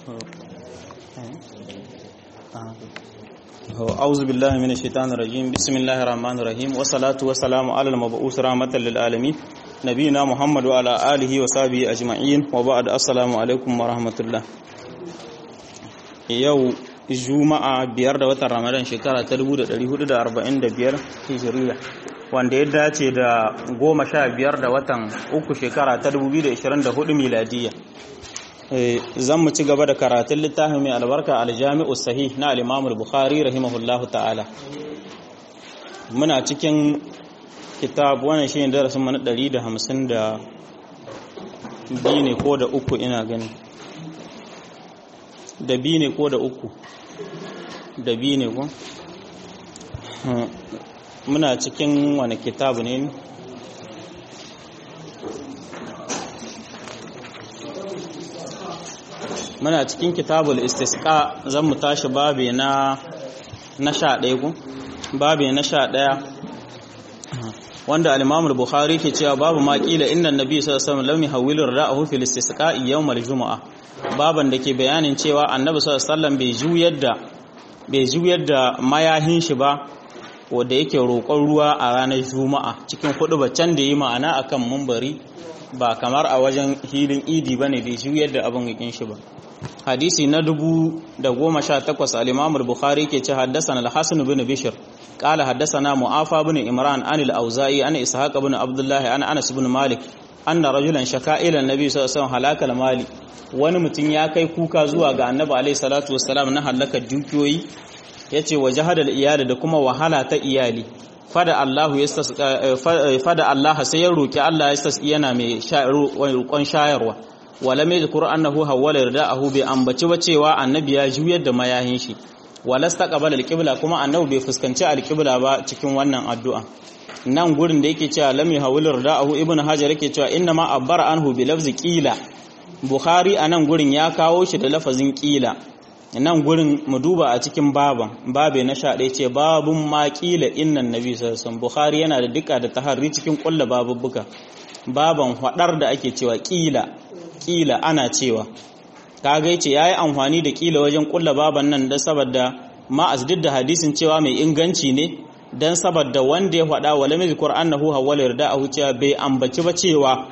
أعوذ بالله من الشيطان الرجيم بسم الله الرحمن الرحيم والصلاة والسلام على المبعوث رحمة للعالمين نبينا محمد وعلى آله وصحبه أجمعين وبعد السلام عليكم ورحمة الله يو juma'a biyar da watan ramadan shekara ta 1445 hijiriya wanda ya dace da goma sha biyar da watan uku shekara ta 2024 miladiya zan mu ci gaba da karatun littafin mai albarka aljami'u sahih na al bukhari rahimahullahu ta'ala muna cikin kitab wannan shi ne darasin mana 150 da biyu ne ko da uku ina gani da biyu ne ko da uku da biyu ne ko muna cikin wani kitabu ne muna cikin kitabul istisqa zan mu tashi babe na na sha ɗaya ku babe na sha ɗaya wanda al-Imam bukhari ke cewa babu ma kila inna nabi sallallahu alaihi wasallam lam yahwilu ra'ahu fil istisqa'i yawm al-jumu'ah baban da ke bayanin cewa annabi sallallahu alaihi wasallam bai juyar da bai juyar da mayahin shi ba wanda yake roƙon ruwa a ranar juma'a cikin hudu can da yi ma'ana akan mumbari ba kamar a wajen hilin idi bane bai juyar da abin yakin shi ba hadisi na dubu da goma sha takwas al-imam al-bukhari ke ce haddasana al-hasan bin bishr قال حدثنا معافى بن إمران عن الأوزائي عن إسحاق بن عبد الله عن أنس بن مالك أن رجلا شكا إلى النبي صلى الله عليه وسلم هلاك المال wani mutum ya kai kuka zuwa ga annabi alaihi salatu wassalam na halakar dukiyoyi yace wa jahadal iyali da kuma wahala ta iyali fada Allah fada Allah sai ya roki Allah ya tasqi yana mai roƙon shayarwa wala mai zikr annahu hawala rida'ahu bi ambaci ba cewa annabi ya juyar da mayahin shi wala staqbala alqibla kuma annabi bai fuskanci alqibla ba cikin wannan addu'a nan gurin da yake cewa lam yahawil rida'ahu ibnu hajar yake cewa inna ma abbara anhu bi lafzi qila Bukhari a nan gurin ya kawo shi da lafazin ƙila nan gurin mu duba a cikin baban babe na sha ɗaya ce babun ma ƙila innan nabi sassan Bukhari yana da duka da taharri cikin ƙulla babubbuka baban faɗar da ake cewa ƙila ƙila ana cewa kaga yace yayi amfani da ƙila wajen ƙulla baban nan da saboda ma asdid da hadisin cewa mai inganci ne dan saboda wanda ya faɗa wala mai zikr annahu hawala yarda'ahu cewa bai ambaci ba cewa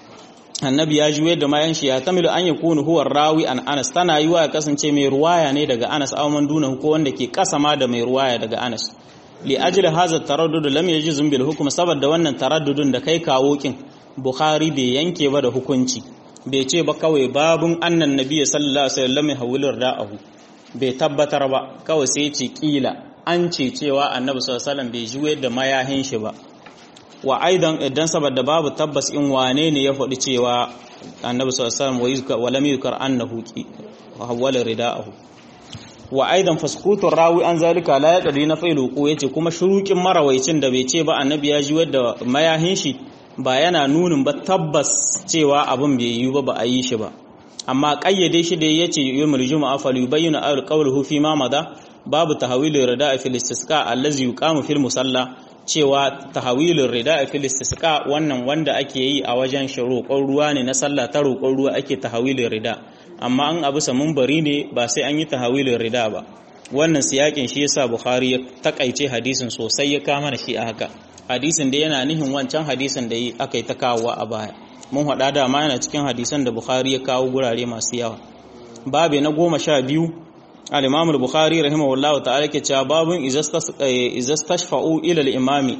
annabi ya juye da mayan shi ya tamilu an yakunu huwa rawi an Anas tana yiwa ya kasance mai ruwaya ne daga Anas aw man duna ko wanda ke kasama da mai ruwaya daga Anas li ajli hadha taraddud lam yajzum bil hukm saboda wannan taraddudun da kai kawo kin Bukhari bai yanke ba da hukunci bai ce ba kawai babun annan nabi sallallahu alaihi wasallam hawilur da'ahu bai tabbatar ba kawai sai ce kila an ce cewa annabi sallallahu alaihi wasallam bai juye da mayahin shi ba wa aidan idan saboda babu tabbas in wane ne ya faɗi cewa annabi sallallahu alaihi wasallam wa lam yukar annahu hawala rida'ahu wa aidan fasqutur rawi an zalika la yaqdi na failu ko yace kuma shurukin marawaicin da bai ce ba annabi ya ji wadda mayahin shi ba yana nunin ba tabbas cewa abin bai yi ba ba a yi shi ba amma kayyade shi da yace yawmul juma'a falyubayyana alqawluhu fi ma mada babu tahwilu rida'a fil istisqa allazi yuqamu fil musalla cewa tahawilin rida a filistisqa wannan wanda ake yi a wajen roƙon ruwa ne na sallah ta roƙon ruwa ake tahawilin rida amma an abu samun bari ne ba sai an yi tahawilin rida ba wannan siyakin shi yasa bukhari ya takaice hadisin sosai ya kama da shi a haka hadisin da yana nihin wancan hadisin da aka yi ta kawowa a baya mun haɗa da ma yana cikin hadisan da bukhari ya kawo gurare masu yawa babe na goma sha biyu al-imam al-bukhari rahimahullahu ta'ala ke cewa babun izastashfa'u ila al-imami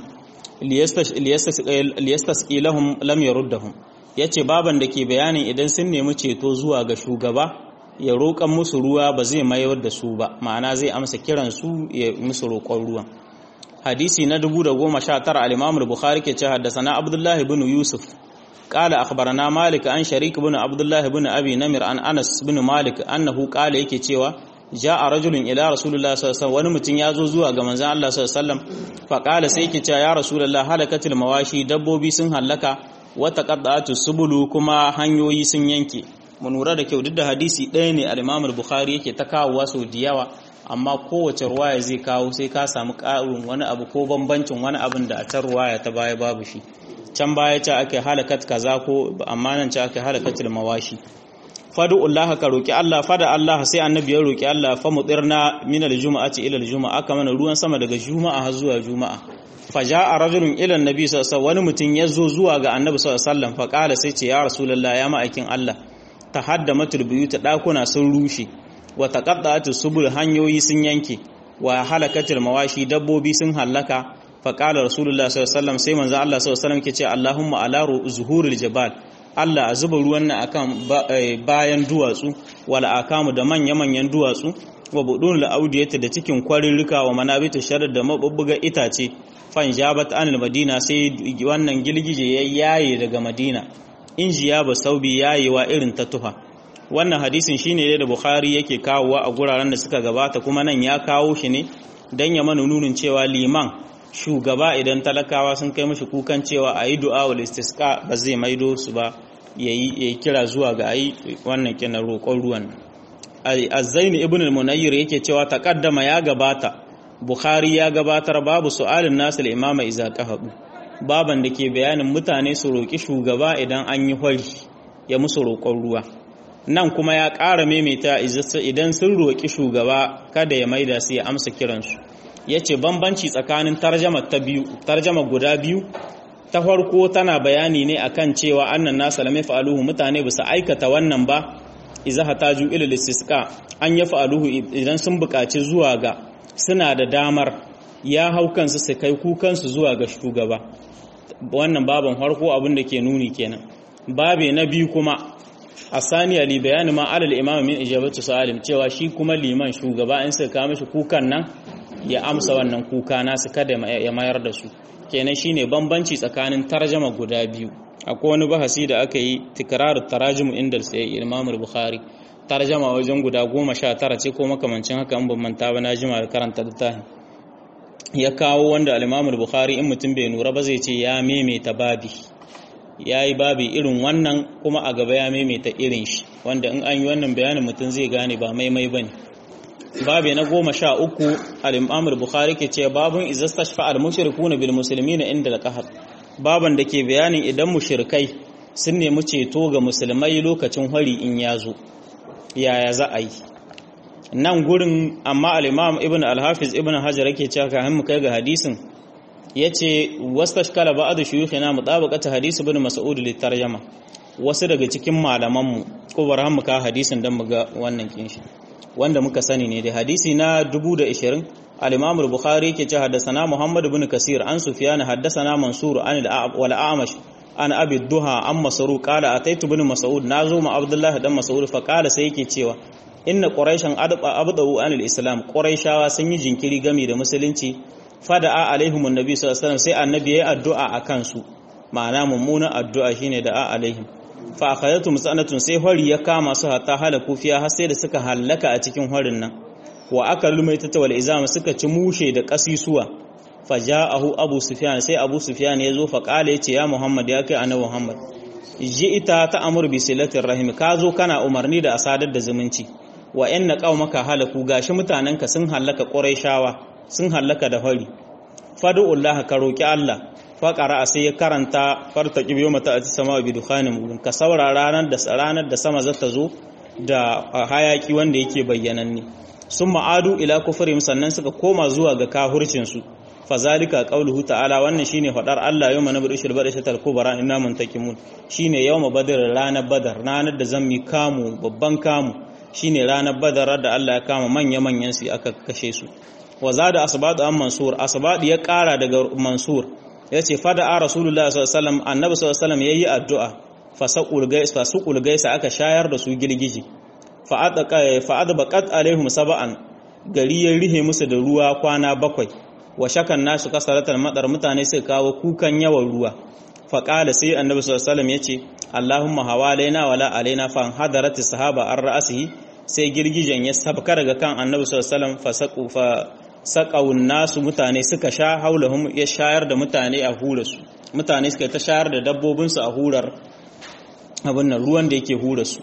liyastasqi lahum lam yaruddahum yace baban da ke bayanin idan sun nemi ceto zuwa ga shugaba ya roƙan musu ruwa ba zai mayar da su ba ma'ana zai amsa kiran su ya musu roƙon ruwan hadisi na 1019 al-imam al-bukhari ke cewa haddathana abdullahi ibn yusuf قال أخبرنا مالك عن شريك بن عبد الله بن أبي نمر عن أنس بن مالك أنه قال yake cewa ja'a rajulun ila rasulullahi sallallahu alaihi wasallam wani mutum ya zo zuwa ga manzon Allah sallallahu alaihi wasallam fa qala sai yake cewa ya rasulullahi halakatil mawashi dabbobi sun halaka wa taqaddatu subulu kuma hanyoyi sun yanke mun lura da kyau duk da hadisi ɗaya ne al-Imam al-Bukhari yake ta kawowa sau da yawa amma kowace ruwaya zai kawo sai ka samu ƙarin wani abu ko bambancin wani abin da a ta ruwaya ta baya babu shi can baya ce ake halakat kaza ko amma nan ce ake halakatul mawashi fadu Allah ka roki Allah fada Allah sai annabi ya roki Allah fa mudirna min aljum'ati ila aljum'a aka mana ruwan sama daga juma'a har zuwa juma'a faja'a rajulun ila annabi sallallahu wani mutum ya zo zuwa ga annabi sallallahu alaihi wasallam fa kala sai ce ya rasulullah ya ma'aikin Allah tahaddamatul buyut dakuna sun rushe wa taqatta'atus subul hanyoyi sun yanke wa halakatul mawashi dabbobi sun halaka fa kala rasulullah sallallahu alaihi wasallam sai manzo Allah sallallahu alaihi wasallam ke ce Allahumma ala zuhuril jabal Allah a zuba ruwan nan akan bayan duwatsu wala akamu da manya-manyan duwatsu wa budun la'audiyata da cikin kwarirrika wa manabitu sharar da mabubbuga itace fan jabat anil madina sai wannan gilgije ya yaye daga madina injiya ba saubi yayewa irin ta tuha wannan hadisin shine da bukhari yake kawowa a guraren da suka gabata kuma nan ya kawo shi ne dan ya mana nunin cewa liman shugaba idan talakawa sun kai mashi kukan cewa a yi du'a wal istisqa ba zai maido su ba yayi kira zuwa ga ayi wannan kenan roƙon ruwan azzaini ibn al-munayyir yake cewa taqaddama ya gabata bukhari ya gabatar babu su'alin nasil imama iza qahabu baban da ke bayanin mutane su roƙi shugaba idan an yi hori ya musu roƙon ruwa nan kuma ya ƙara maimaita idan sun roƙi shugaba kada ya maida su ya amsa kiransu ya ce bambanci tsakanin tarjama ta biyu tarjama guda biyu ta farko tana bayani ne akan cewa annan nasa lamai fa'aluhu mutane bisa aikata wannan ba iza hataju ila listisqa an ya fa'aluhu idan sun buƙaci zuwa ga suna da damar ya hau kansu su kai kukansu zuwa ga shugaba wannan baban farko abin da ke nuni kenan babe na biyu kuma asaniya li bayani ma alal imam min ijabatu salim cewa shi kuma liman shugaba in suka kawo mishi kukan nan ya amsa wannan kuka nasu kada ya mayar da su kenan shine bambanci tsakanin tarjama guda biyu akwai wani bahasi da aka yi tikrarar tarajimu inda sai Imam Bukhari tarjama wajen guda goma sha tara ce ko makamancin haka in ban manta ba na jima da karanta littafin ya kawo wanda al-Imam Bukhari in mutum bai nura ba zai ce ya maimaita babi yayi babi irin wannan kuma a gaba ya maimaita irin shi wanda in an yi wannan bayanin mutum zai gane ba maimai bane babi na goma sha uku al-Imam Bukhari ke ce babun izastashfa al-mushrikuna bil muslimina inda al-qahar baban da ke bayanin idan mushrikai sun nemi ceto ga musulmai lokacin hari in ya zo yaya za a yi nan gurin amma al-imam ibn al-hafiz ibn hajar yake cewa kafin mu kai ga hadisin yace wastashkala ba'd shuyukhina mutabaqata hadis ibn mas'ud litarjama wasu daga cikin malaman mu ko barhan mu ka hadisin dan mu ga wannan kinshi wanda muka sani ne da hadisi na 2020 الإمام البخاري كي حدثنا محمد بن كثير عن سفيان حدثنا منصور عن والأعمش عن أبي الدهى عن مسروق قال أتيت بن مسعود نازو مع عبد الله بن مسعود فقال سيكي تشيوا إن قريشا أبدأوا عن الإسلام قريشا سنجي جنكري غمي da musulunci fada'a alaihim annabi sallallahu alaihi wasallam sai annabi yayi addu'a akan su ma'ana mummuna addu'a shine da'a alaihim fa akhadatu musanatun sai hori ya kama su hatta halaku fiya har sai da suka hallaka a cikin horin nan wa aka lumaita ta wal izama suka ci mushe da kasisuwa faja'ahu abu sufyan sai abu sufyan ya zo fa kala yace ya muhammad ya kai annabi muhammad ita ta amur bi silatir rahim ka zo kana umarni da asadar da zumunci wa inna qaumaka halaku gashi mutanenka sun hallaka quraishawa sun hallaka da fari fad'ullah ka roki allah fa qara'a sai ya karanta farta kibiyo mata ati sama bi dukhanin ka saurara ranar da ranar da sama zata zo da hayaki wanda yake bayyananne sun ma'adu ila kufurim sannan suka koma zuwa ga kahurcinsu fazalika qauluhu ta'ala wannan shine fadar Allah yawma nabdu shil badashatal kubra inna muntakimun shine yawma badar ranar badar ranar da zan mi kamu babban kamu shine ranar badar da Allah ya kama manya manyan su aka kashe su wa zada asbadu an mansur asbadu ya kara daga mansur yace fada a rasulullah sallallahu alaihi wasallam annabi sallallahu alaihi wasallam yayi addu'a fasaqul gais fasuqul gaisa aka shayar da su girgiji fa'adbaƙat alaihim saba'an gari ya rihe musu da ruwa kwana bakwai wa shakan nasu kasaratar madar mutane suka kawo kukan yawan ruwa faƙala sai annabi sallallahu ya ce allahumma hawalaina wala alaina fa hadarati sahaba an ra'asihi sai girgijen ya sabka daga kan annabi sallallahu alaihi fa saqawun nasu mutane suka sha haulahum ya shayar da mutane a hurarsu mutane suka ta shayar da dabbobinsu a hurar abin nan ruwan da yake hurarsu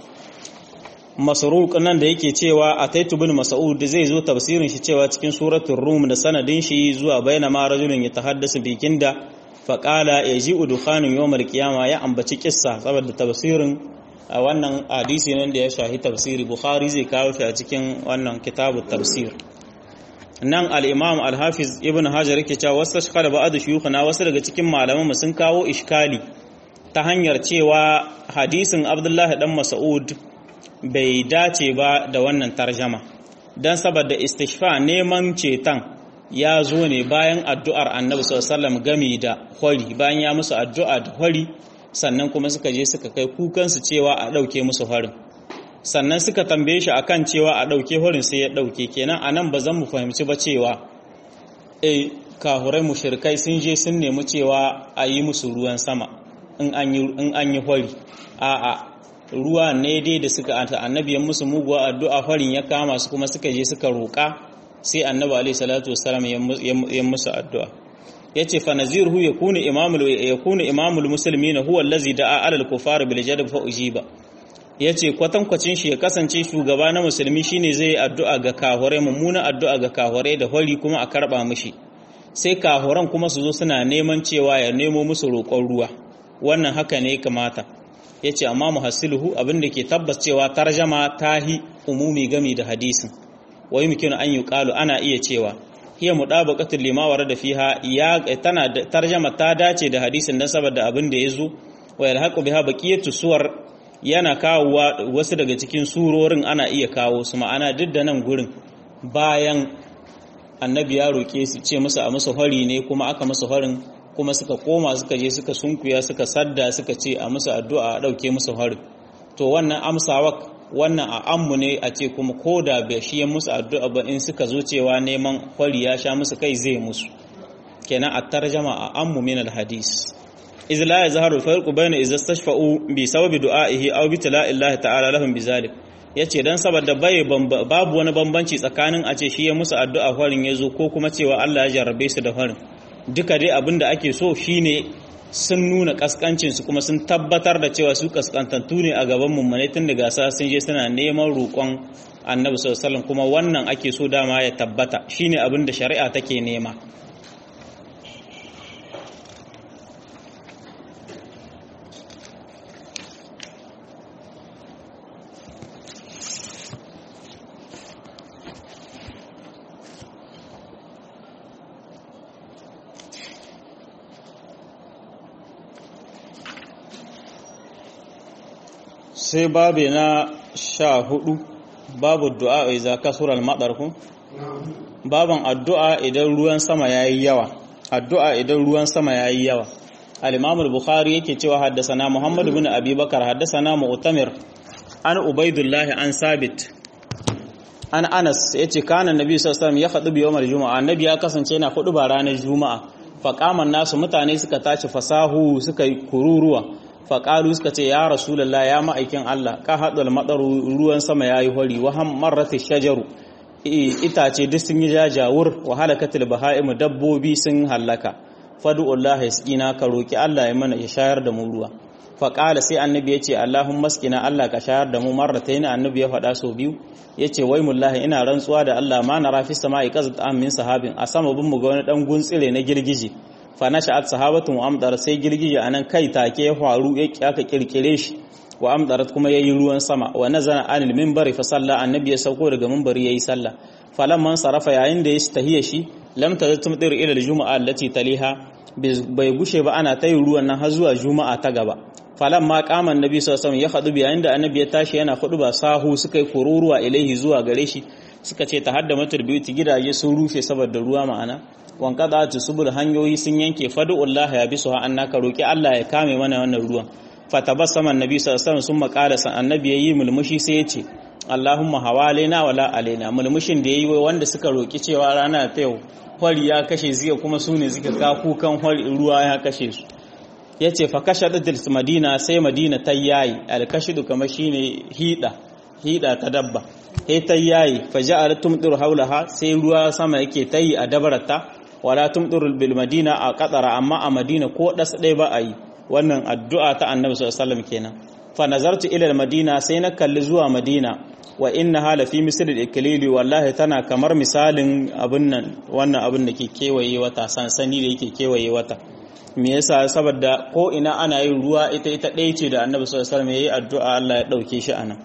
masruq nan da yake cewa ataitu bin mas'ud zai zo tafsirin shi cewa cikin suratul rum da sanadin shi zuwa baina ma rajulun yatahaddasu bikin da fa qala yaji'u dukhanun yawmal qiyama ya ambaci kissa saboda tafsirin a wannan hadisi nan da ya shahi tafsiri bukhari zai kawo shi a cikin wannan kitabu tafsir nan al-imam al-hafiz ibn hajar yake cewa wasu shekara ba'adu shuyukhuna wasu daga cikin malaman sun kawo iskali ta hanyar cewa hadisin abdullahi dan mas'ud bai dace ba da wannan tarjama dan saboda istishfa neman ceton ya zo ne bayan addu'ar annabi sallallahu gami da hori bayan ya musu addu'a da hori sannan kuma suka je suka kai kukansu cewa a ɗauke musu horin sannan suka tambaye shi akan cewa a ɗauke horin sai ya ɗauke kenan a nan ba zan mu fahimci ba cewa e kahurai mushrikai sun je sun nemi cewa a yi musu ruwan sama in an yi hori a'a ruwa ne dai da suka annabi ya musu muguwa addu'a horin ya kama su kuma suka je suka roƙa sai annabi alaihi salatu wassalam ya musu addu'a yace fa naziruhu yakunu imamul yakunu imamul muslimin huwa allazi da'a alal kufar bil jadb fa ujiba yace kwatankwacin shi ya kasance shugaba na musulmi shine zai addu'a ga kahurai mummuna addu'a ga kahurai da hori kuma a karba mishi sai kahuran kuma su zo suna neman cewa ya nemo musu roƙon ruwa wannan haka ne kamata yace amma muhassiluhu abinda ke tabbas cewa tarjama tahi umumi gami da hadisin wa yumkinu an yuqalu ana iya cewa hiya mudabaqatul lima warada fiha ya tana tarjama ta dace da hadisin dan saboda abin da yazo wa yalhaqu biha baqiyatu suwar yana kawowa wasu daga cikin surorin ana iya kawo su ma'ana duk da nan gurin bayan annabi ya roke su ce musu a musu hari ne kuma aka musu harin kuma suka koma suka je suka sunkuya suka sadda suka ce a musu addu'a a dauke musu harin to wannan amsawa wannan a ammu ne a ce kuma ko da bai shi musu addu'a ba in suka zo cewa neman kwari ya sha musu kai zai musu kenan a tarjama a ammu min alhadis iz la yazharu farqu bayna iz istashfa'u bi sababi du'a'ihi aw bi tala'illahi ta'ala lahum bizalik yace dan saboda bai babu wani bambanci tsakanin a ce shi ya musu addu'a farin yazo ko kuma cewa Allah ya jarrabe su da farin duka dai abinda ake so shine sun nuna kaskancinsu kuma sun tabbatar da cewa su kaskantattu ne a gaban mummune tun da gasa sun je suna neman roƙon annabi sallallahu kuma wannan ake so dama ya tabbata shine abin da shari'a take nema sai babu na sha hudu babu du'a iza kasura al-madar ku baban addu'a idan ruwan sama yayi yawa addu'a idan ruwan sama yayi yawa al-imam al-bukhari yake cewa haddathana muhammad ibn abi bakar haddathana mu'tamir an ubaidullah an sabit an anas yace kana annabi sallallahu alaihi wasallam ya khadu bi yawmal juma'a annabi ya kasance yana hudu ba ranar juma'a faqaman nasu mutane suka tashi fasahu suka yi kururuwa faƙalu suka ce ya rasulallah ya ma'aikin Allah ka haɗu maɗaru ruwan sama ya yi hori wahan marrata shajaru itace duk sun yi jajawur wa halakatul baha'imu dabbobi sun hallaka fadu'ullah ya ka roki Allah ya mana ya shayar da mu ruwa faƙala sai annabi ya ce Allahun maskina Allah ka shayar da mu marrata yana annabi ya faɗa sau biyu ya ce wai mullahi ina rantsuwa da Allah ma na rafi sama'i qazat min sahabin a sama bin mu ga wani dan guntsire na girgije fa nasha'at sahabatun wa amdar sai girgije anan kai take ya faru ya aka kirkire shi wa amdarat kuma yayi ruwan sama wa nazana anil minbari fa salla annabi ya sauko daga minbari yayi sallah falamman sarafa yayin da ya tahiya shi lam taztum dir ila aljuma'a allati taliha bai gushe ba ana tayi ruwan nan har zuwa juma'a ta gaba falamma qama annabi sallallahu alaihi wasallam ya khadu yayin da annabi ya tashi yana hudu ba sahu suka yi kururuwa ilaihi zuwa gare shi suka ce ta hadda matar biyuti gidaje sun rufe saboda ruwa ma'ana wankada ta subul hanyoyi sun yanke fadu'ullah ya bisu ha annaka roki Allah ya kame mana wannan ruwan fatabassama annabi sallallahu alaihi wasallam sun makala san annabi yayi mulmushi sai ya ce Allahumma hawalaina wala alaina mulmushin da yayi wanda suka roki cewa rana ta yau hori ya kashe ziya kuma su ne suka ka kukan hori ruwa ya kashe su yace fa kashadatil madina sai madina ta yayi alkashidu kamar shine hida hida ta dabba sai ta yayi fa ja'alat tumdir haulaha sai ruwa sama yake tayi a dabarata wala tumdir bil madina a qatara amma a madina ko das dai ba a yi wannan addu'a ta annabi sallallahu alaihi wasallam kenan fa nazartu ila madina sai na kalli zuwa madina wa inna hala fi misl al-iklili wallahi tana kamar misalin abun nan wannan abun da ke kewaye wata sansani da yake kewaye wata me yasa saboda ko ina ana yin ruwa ita ita ɗaya ce da annabi sallallahu alaihi wasallam yayi addu'a Allah ya dauke shi anan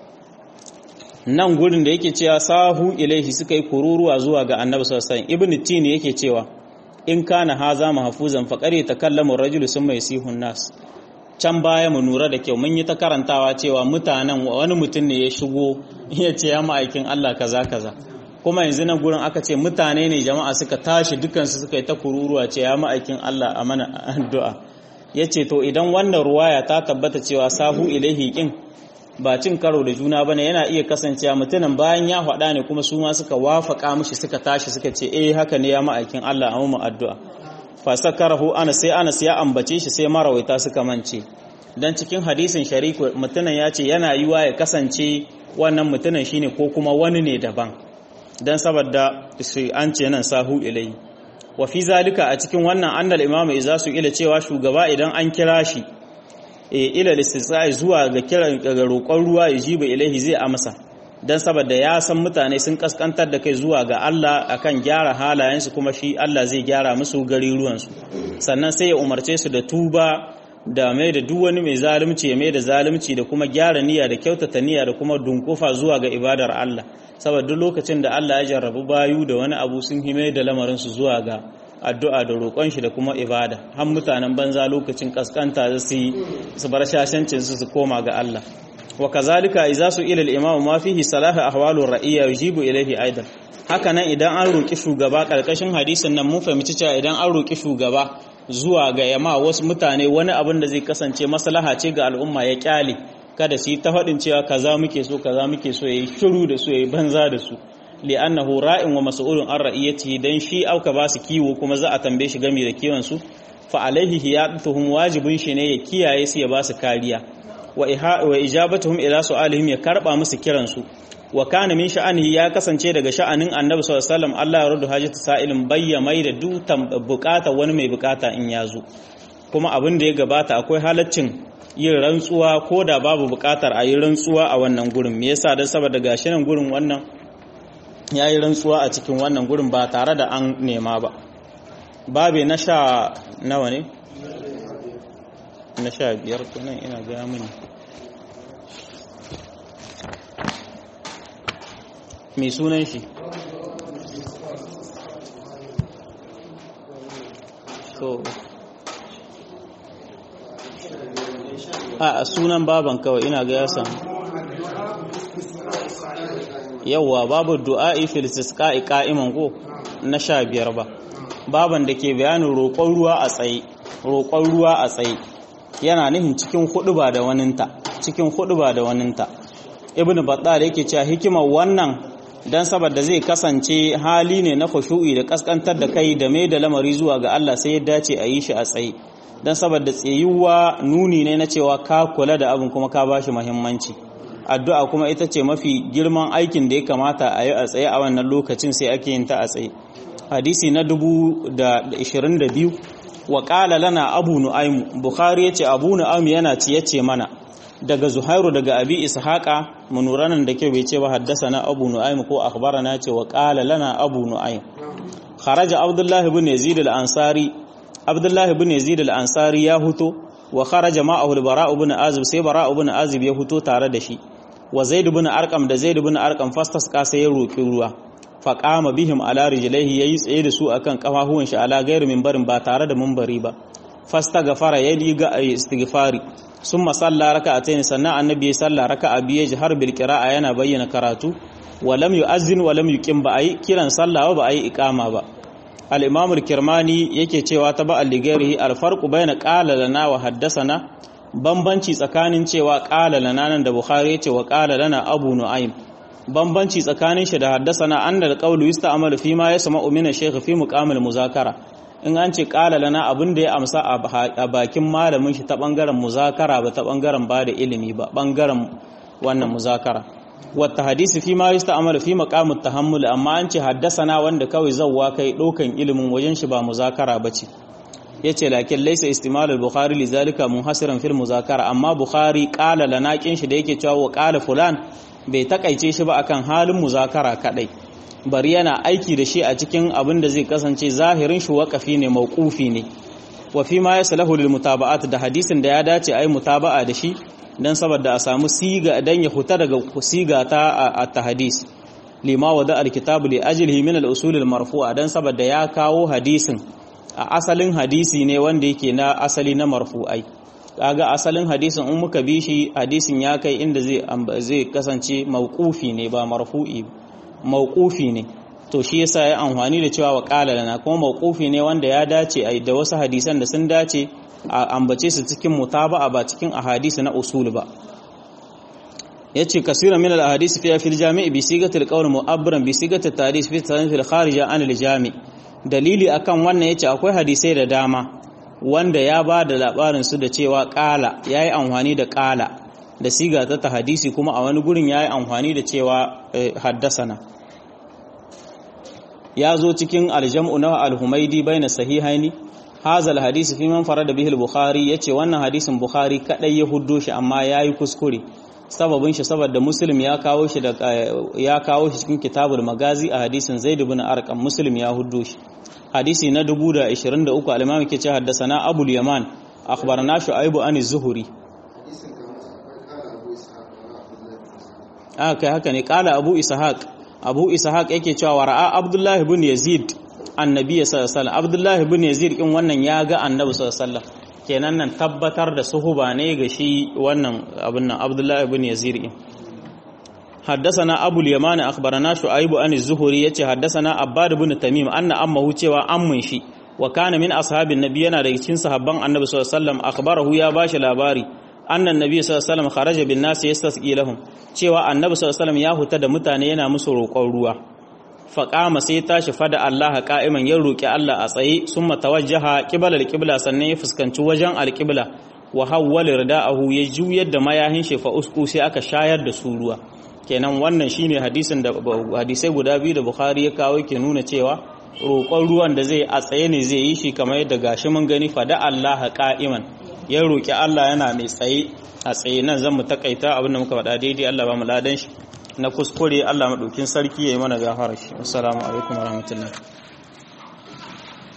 nan gurin da yake cewa sahu ilaihi suka yi kururuwa zuwa ga annabi sallallahu alaihi wasallam ibnu tini yake cewa in kana haza mahfuzan faqari takallamu ar-rajulu summa yasihu nas can baya mu nura da kyau mun yi ta karantawa cewa mutanen wani mutum ne ya shigo ya ce ya ma'aikin Allah kaza kaza kuma yanzu nan gurin aka ce mutane ne jama'a suka tashi dukansu suka yi ta kururuwa ce ya ma'aikin Allah a mana addu'a ya ce to idan wannan ruwaya ta tabbata cewa sahu ilaihi kin ba cin karo da juna bane yana iya kasancewa mutumin bayan ya faɗa ne kuma su ma suka wafaka mishi suka tashi suka ce eh haka ne ya ma'aikin Allah a mu addu'a fa sakarahu ana sai Anas ya ambace shi sai marawaita suka mance dan cikin hadisin shariku mutumin ya ce yana yiwa ya kasance wannan mutumin shine ko kuma wani ne daban dan saboda an ce nan sahu ilai wa fi zalika a cikin wannan annal imamu idza su ila cewa shugaba idan an kira shi e ila listisai zuwa ga kiran ga roƙon ruwa ya jiba ilaihi zai amsa dan saboda ya san mutane sun kaskantar da kai zuwa ga Allah akan gyara halayensu kuma shi Allah zai gyara musu gari ruwansu sannan sai ya umarce su da tuba da mai da duk wani mai zalunci ya mai da zalunci da kuma gyara niyya da kyautata niyya da kuma dunkufa zuwa ga ibadar Allah saboda duk lokacin da Allah ya jarrabu bayu da wani abu sun hime da lamarin su zuwa ga addu'a da roƙon shi da kuma ibada har mutanen banza lokacin kaskanta da su su bar shashancin su su koma ga Allah wa kazalika idza su ila al-imam ma fihi salahu ahwalu ra'iyya yujibu ilayhi aidan haka nan idan an roki shugaba karkashin hadisin nan mun fahimci cewa idan an roki shugaba zuwa ga yama wasu mutane wani abin da zai kasance maslaha ce ga al'umma ya kyale kada su yi ta faɗin cewa kaza muke so kaza muke so yayi shiru da su yayi banza da su li'annahu ra'in wa mas'ulun an ra'iyati dan shi auka ba su kiwo kuma za a tambaye shi game da kiwon su fa alaihi hiyatuhum wajibun shi ne ya kiyaye su ya ba su kariya wa wa ijabatuhum ila su'alihim ya karba musu kiran su wa kana min sha'anihi ya kasance daga sha'anin annabi sallallahu alaihi wasallam Allah ya rudu hajatu sa'ilin bayya mai da dutan bukata wani mai bukata in ya zo kuma abin da ya gabata akwai halaccin yin rantsuwa ko da babu bukatar a yi rantsuwa a wannan gurin me yasa dan saboda gashi nan gurin wannan ya yi rantsuwa a cikin wannan gurin ba tare da an nema ba babe na sha nawa ne na sha biyar kunan ina gaya mini mai sunan shi so a sunan baban kawai ina ga ya samu yawwa babu du'a'i fil istisqa'i qa'iman ko na sha biyar ba baban da ke bayanin roƙon ruwa a tsaye roƙon ruwa a tsaye yana nihin cikin huɗuba da waninta cikin huɗuba da waninta ibnu battal yake cewa hikimar wannan dan saboda zai kasance hali ne na khushu'i da kaskantar da kai da mai da lamari zuwa ga Allah sai ya dace a yi shi a tsaye dan saboda tsayuwa nuni ne na cewa ka kula da abin kuma ka bashi muhimmanci addu'a kuma ita ce mafi girman aikin da ya kamata a yi a tsaye a wannan lokacin sai ake yin ta a tsaye hadisi na 22 wa qala lana abu nu'aym bukhari yace abu nu'aym yana ci yace mana daga zuhairu daga abi ishaqa munuranan da ke bai ce ba haddasa abu nu'aym ko akhbarana ce wa qala lana abu nu'aym kharaja abdullah ibn yazid al-ansari abdullah ibn yazid al-ansari ya huto wa kharaja ma'ahu al-bara' ibn azib sai bara' ibn azib ya huto tare da shi wa zaid ibn arqam da zaid ibn arqam fastasqa sai ya roki ruwa fa qama bihim ala rijlaihi yayi tsaye da su akan kafafuwan shi ala gairu minbarin ba tare da minbari ba fastaghfara yayi ga istighfari summa salla raka'atayn sannan annabi ya salla raka'a biye jihar bil qira'a yana bayyana karatu wa lam yu'azzin wa lam yuqim ba ayi kiran sallah ba ayi iqama ba al-imam al-kirmani yake cewa ta ba al-ligari al-farqu bayna qala lana wa haddathana bambanci tsakanin cewa qala lana nan da bukhari yace wa qala lana abu nu'aym bambanci tsakanin shi da haddasana annal qawlu yusta'malu fi ma yasma'u min ash-shaykh fi muqamil muzakara in an ce qala lana abin da ya amsa a bakin malamin shi ta bangaren muzakara ba ta bangaren ba da ilimi ba bangaren wannan muzakara wata hadisi fi ma yusta'malu fi maqamit tahammul amma an ce haddasana wanda kawai zawwa kai dokan ilimin wajen shi ba muzakara bace yace lakin laysa istimal al-bukhari lidhalika munhasiran fil muzakara amma bukhari qala lana kin shi da yake cewa wa qala fulan bai takaice shi ba akan halin muzakara kadai bari yana aiki da shi a cikin abin da zai kasance zahirin shi waƙafi ne mauqufi ne wa fi ma yaslahu lil mutaba'at da hadisin da ya dace ai mutaba'a da shi dan saboda a samu siga dan ya huta daga siga ta at-tahdis lima wada al-kitab li ajlihi min al-usul al-marfu'a dan saboda ya kawo hadisin a asalin hadisi ne wanda yake na asali na marfu'ai kaga asalin hadisin in muka bi shi hadisin ya kai inda zai zai kasance mauqufi ne ba marfu'i mauqufi ne to shi yasa ya amfani da cewa wa qala lana kuma mauqufi ne wanda ya dace ai da wasu hadisan da sun dace a ambace su cikin mutaba'a ba cikin ahadisi na usul ba yace kasira min al-ahadith fi fil jami' bi sigatil qawl mu'abbaran bi sigatil tarikh fi tanfil fil kharija an al-jami' dalili akan wannan yace akwai hadisai da dama wanda ya ba da labarin su da cewa qala yayi amfani da qala da siga ta hadisi kuma a wani gurin yayi amfani da cewa haddasana ya zo cikin aljam'u na al-humaidi baina sahihaini hadha al-hadisi fi man farada bihi al-bukhari yace wannan hadisin bukhari kadai ya huddo shi amma yayi kuskure sababin shi saboda muslim ya kawo shi da ya kawo shi cikin kitabul magazi a hadisin zaid ibn arqam muslim ya huddo shi hadisi na 1023 al-imam yake ce haddathana abul yaman akhbarana shu'aib an az-zuhri ah kai haka ne kala abu ishaq abu ishaq yake cewa ra'a abdullahi ibn yazid annabi sallallahu alaihi wasallam abdullahi ibn yazid kin wannan ya ga annabi sallallahu alaihi wasallam kenan nan tabbatar da suhuba ne ga shi wannan abin nan abdullahi ibn yazid kin حدثنا ابو اليمان اخبرنا شعيب عن الزهري yace حدثنا عباد بن تميم anna ammahu cewa ammun shi wa kana min ashabin nabi yana daga cikin sahabban annabi sallallahu alaihi wasallam akhbarahu ya bashi labari anna annabi sallallahu alaihi wasallam kharaja bin nas yastasqi lahum cewa annabi sallallahu alaihi wasallam ya huta da mutane yana musu roƙon ruwa faƙama sai tashi fada Allah ka'iman ya roƙi Allah a tsaye sun matawajjaha ƙiblar ƙibla sannan ya fuskanci wajen alƙibla wa hawwal rida'ahu ya juyar da mayahin shi fa usku sai aka shayar da su ruwa kenan wannan shine hadisin da hadisai guda biyu da Bukhari ya kawo ke nuna cewa roƙon ruwan da zai a tsaye ne zai yi shi kamar yadda gashi mun gani fada Allah ka'iman ya roƙi Allah yana mai tsaye a tsaye nan zan mu takaita abin da muka faɗa daidai Allah ba mu ladan shi na kuskure Allah maɗaukin sarki ya yi mana gafara shi assalamu alaikum warahmatullahi